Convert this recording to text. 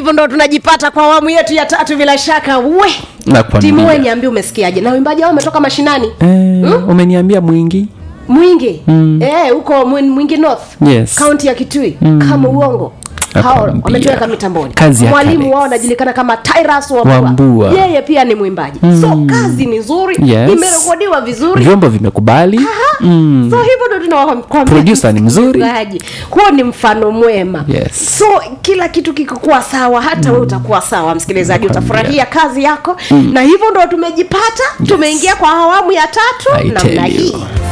hivyo ndo tunajipata kwa awamu yetu ya tatu bila shaka we Nakwambia. timu we niambie umesikiaje na wimbaji wao umetoka mashinani eh, umeniambia mwingi mwingi mm. eh, huko Mwi- mwingi north Yes. kaunti ya kitui mm. kama uongo hao Nakwambia. wametuweka mitamboni Kazi ya mwalimu Kalex. wao anajulikana kama Tyrus Wambua. Wambua. yeye pia ni mwimbaji mm. so kazi ni nzuri Yes. imerekodiwa vizuri vyombo vimekubali mm. so hivyo ndo tunawakwambia Producer ni mzuri. msikilizaji. huo ni mfano mwema Yes. so kila kitu kikikuwa sawa hata mm. we utakuwa sawa msikilizaji Nakwambia. utafurahia kazi yako mm. na hivyo ndo tumejipata tumeingia kwa awamu ya tatu I tell namna you. hii